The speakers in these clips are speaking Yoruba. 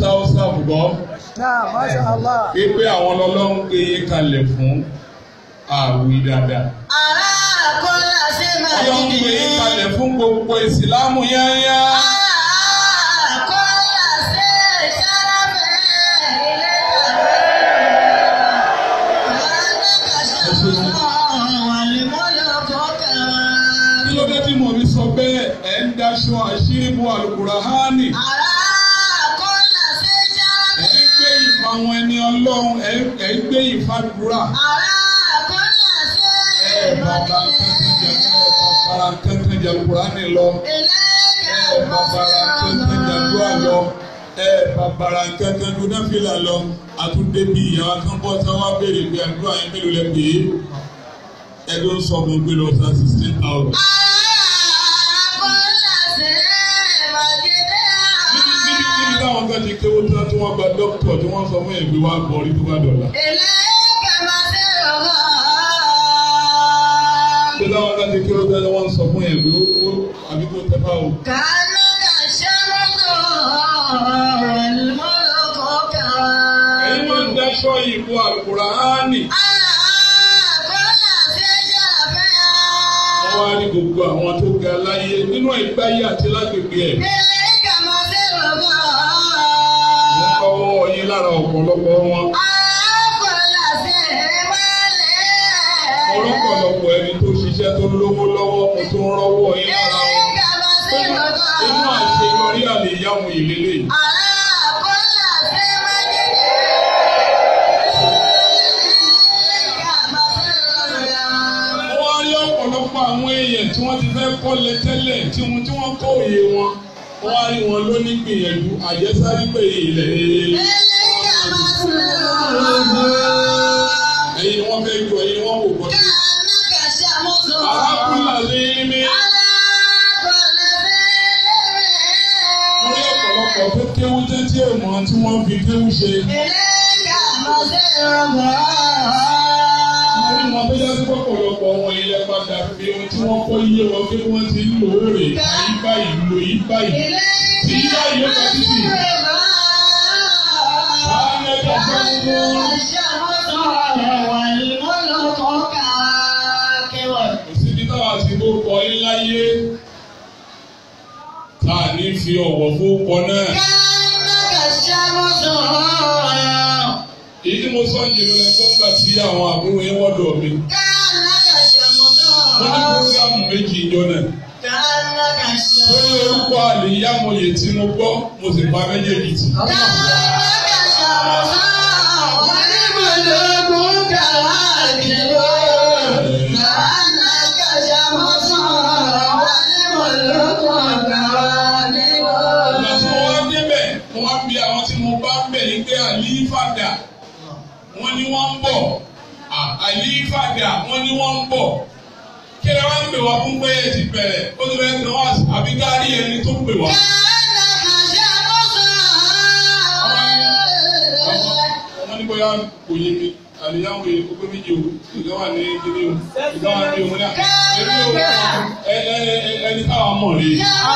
tá ó sàbùkọ́ Náà, Masha Allah. pé àwọn ọlọ́run gbé yín kalẹ̀ fún àwì dáadáa. Ará kọ́lá ṣe máa ọlọ́run gbé dìde. yín kalẹ̀ fún gbogbo ìsìlámù yányá. Ará kọ́lá ṣe ṣáláfẹ́ ilé kí ló dé tí mo fi sọ bẹ́ẹ̀ ẹ̀ ń daṣọ àṣírí bu àlùkùránì. ẹ̀ ń gbé ìfà àwọn ẹni ọlọ́run ẹ̀ ń- ẹ̀ ń gbé ìfàdúrà. ẹ̀ bàbá kankan jẹ ẹ̀ bàbá kankan jẹ àlùkùránì lọ. ẹ̀ bàbá kankan jẹ àdúrà lọ. ẹ̀ bàbá kankan dúdú fìlà lọ. àtúndé bíi ìyàwó kan bọ́ sáwá béèrè pé àdúrà yẹn mélòó lẹ pè é. ẹ ló ń sọ fún un pé lọ sá sixteen thousand. níbi níbi níbi táwọn kan ti kéwó tán tí wọ́n gba dókítà tí wọ́n sọ fún ẹ̀gbẹ́ wa bọ̀ orí tó bá dọ̀la. Ṣé táwọn kan ti kéwó tán tí wọ́n sọ fún ẹ̀gbẹ́ ó àbí kó tẹ́ bá o. Ẹ̀yin máa ń dáṣọ ìbò àlùkùránì. Wọ́n wá ní gbogbo àwọn tó ga láyé nínú ìgbáyé àti lágbègbè ẹ̀. Wọ́n kọ́wọ́ yín lára ọ̀pọ̀lọpọ̀ wọn. Ọlọ́pọ̀lọpọ̀ ẹni tó ṣiṣẹ́ tó lówó lọ́wọ́ mo tó ń rọ́wọ́ yín lára wọn. Inú àṣeyọrí àlè yáwọn ìlélẹ̀ yìí. Wọ́n wá rí ọ̀pọ̀lọpọ̀ àwọn èèyàn tí wọ́n ti fẹ́ kọ́lé tẹ́lẹ̀ tí wọ́n tí wọ́n kọ́ òye wọn. Wọ́n wá rí wọn lóní gbìyànjú àjẹsárí pé ilẹ̀ ẹ̀yin wọ́n fẹ́ ju ẹ̀yin wọ́n wò bọ́ sí. Arákùnrin àlè mi lórí ọ̀pọ̀lọpọ̀ tó kéwú tẹ́tí èèmọ̀ tí wọ́n fi kéwú ṣe. Orí wọn tó yá sí pọ̀pọ̀lọpọ̀ wọn ilẹ̀ padà fi ohun tí wọ́n kọ́ yé wọn pé wọ́n ti ń lò ó rè àyí báyìí lò yí báyìí. Tí yá yóò bá títì. Báyọ̀ ká fẹ́ mú. Kò síbi táwa ti bó kọ yín láyé. Tá a ní fi ọ̀wọ̀ fún kọ náà. Èyí tí mo sọ jìnnà lẹ́kọ́ ńgbà tí àwọn àbúrò yẹn wọ́dọ̀ mi. Mo ní púrógámù méjì ìjọ náà. Lórí orúkọ àlèyámọ̀yè tí mo gbọ́, mo sì pa méjèèjì tì. Ìgbà tí mo wá débẹ̀, mo wá bí àwọn tí mo bá ń bẹ̀ ní pé àlífàdà, wọ́n ní wọ́n ń bọ̀. À, Àlífàdà, wọ́n ní wọ́n ń bọ̀. Kí ni wọ́n ń pè wá fún pé ẹ ti bẹ̀rẹ̀? Ó ti bẹ̀rẹ̀ tán wá àbí kárí ẹni tó pè wá. Wọ́n ní bóyá kò yé mi. Àlèyáwó yẹ kó pé méjì o. Ìgbà wà ní kíní o. Ìgbà wà ní òun náà. Èmi ò ẹ ẹ ẹ ẹni táwa mọ̀ rí.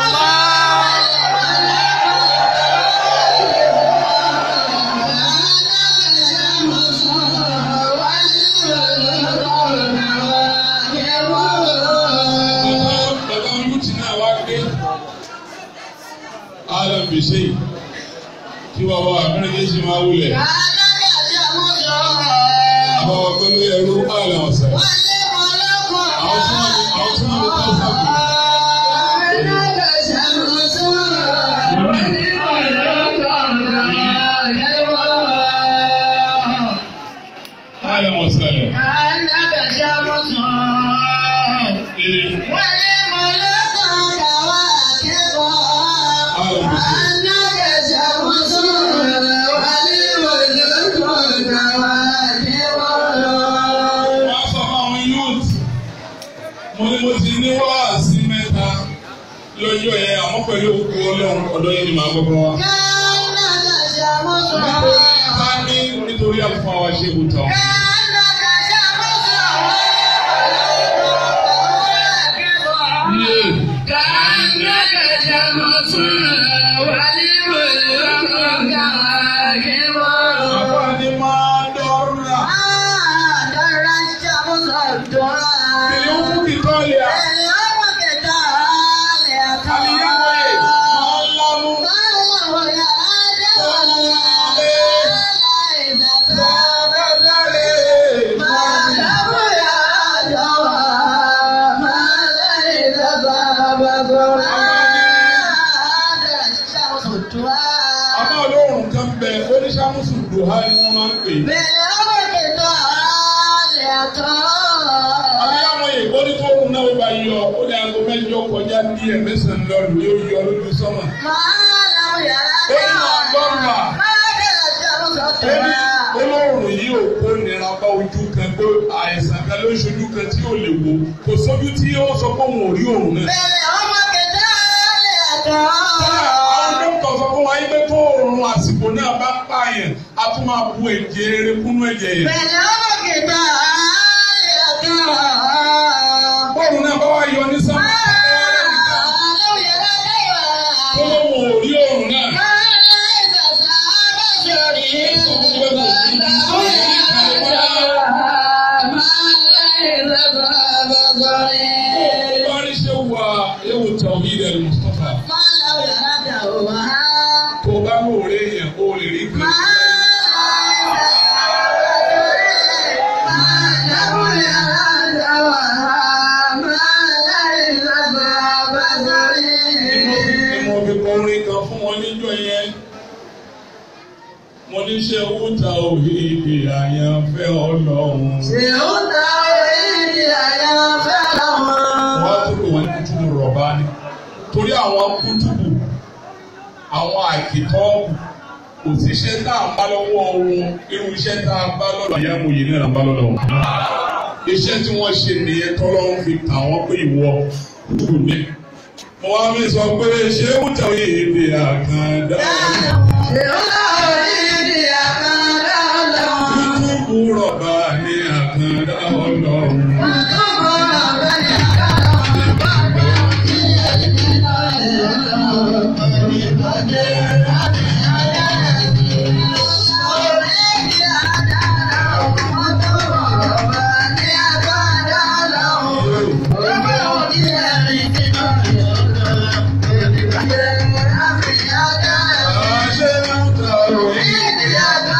Bàbá Olúti náà wá gbé. Alam bìṣe yìí. Kí wọ́n wá abẹ́rẹ́ ṣe máa wulẹ̀. Àbáwọ̀ pẹ̀lú ẹrú àlẹ́ ọ̀sẹ̀. Àwọn tí wọ́n lè àwọn tí wọ́n lè tẹ́ sàbò. Àlẹ́ ọ̀sẹ̀ lẹ̀. Ee, wọ́n á sọ fún àwọn youth. Mo ní mo ti ní wáàsí mẹ́ta lọ́jọ́ yẹn àmọ́ pẹ̀lú òkú ọlọ́run ọ̀dọ́ yẹn ni màá gbọ́gbọ́ wá. Nítorí bá ní nítorí àlùfáà wa ṣe kùtà. Yé. bẹ̀rẹ̀ ó fún kìtọ́ọ̀lì à. Àlìyáwó ẹ̀ máa ń lámú. Àmọ́ olóòrùn kan bẹ oníṣàmùsùn dùhá ni wọ́n máa ń pè. Àlìyáwó ẹ̀ ó ní tó òun náà bá yọ ó ní aago mẹ́jọ kọjá díẹ̀ mẹ́sàn-án lọ́dún yóò yọ lójú sọ́mà. olóòrùn yìí ò kó nira bá ojú kan pé àìsàn kan ló ń ṣojú kan tí ò lè wò kò sójú tí ó sọ pé òun ò rí òun náà. àwọn dókítà sọ fún wa yín pé tó òórùn àsìkò náà bá pààyàn a tún máa bu ẹ̀jẹ̀ eré kúnú ẹ̀jẹ̀ yẹn. bọ́ọ̀lù náà bá wá yọ ní sánmà tó lóun ò rí òórùn náà. wọ́n ní ṣé wà ewu tawhid al-Mustafa tó bá mú òré yẹn ó lè rí kan. ni mo fi kọrin kan fún wọn níjọ́ yẹn mo ní ṣe owó ta òhìdì àyànfẹ́ ọlọ́run. wọ́n á tó pè wọ́n ní kútùbù rọ̀bá ni torí àwọn kútùbù àwọn àkìtọ́ọ̀bù kò sí iṣẹ́ tá à ń bá lọ́wọ́ wọn irú iṣẹ́ tá a bá lọ́dọ̀ àyà mo yìí náà là ń bá lọ́dọ̀ wọn. iṣẹ́ tí wọ́n ṣe nìyẹn tọ́lọ́run fi kà wọ́n pé ìwọ kútùbù ní. mo wá mi sọ pé ṣé ó tẹ̀ òye èdè àkàndá kútùbù rọ̀bá ní àkàndá ọlọ́run. àṣẹ ó tẹ̀ òye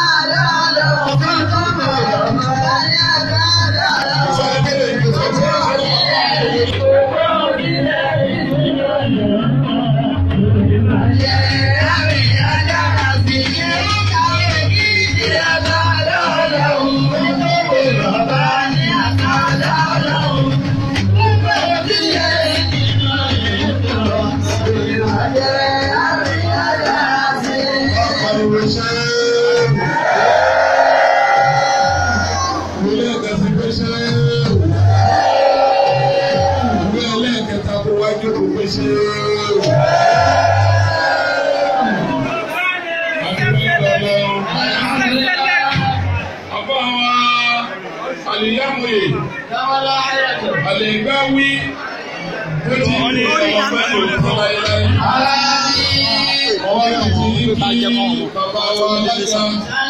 Àlègbáwí ó ti ní ọmọ fẹ́ lòdì fún láyéláyé. Ọwọ́ ti ti ní kí bàbá wa lásán.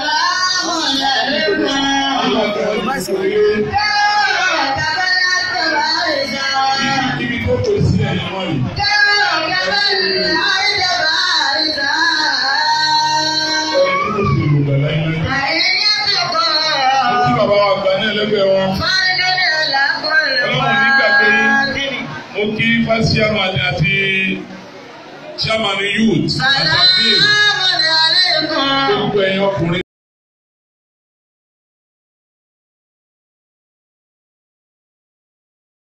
Ibi tó kò sí ẹ̀yìn wọ́n yìí. Ẹni tó sì lù gbà láyéláyé. Kí bàbá wa gbà ní ẹlẹ́gbẹ̀ẹ́ wọn. Ọlọ́run nígbàgbé mo kí fásitì àmàlẹ́ àti chairman youth àtàkì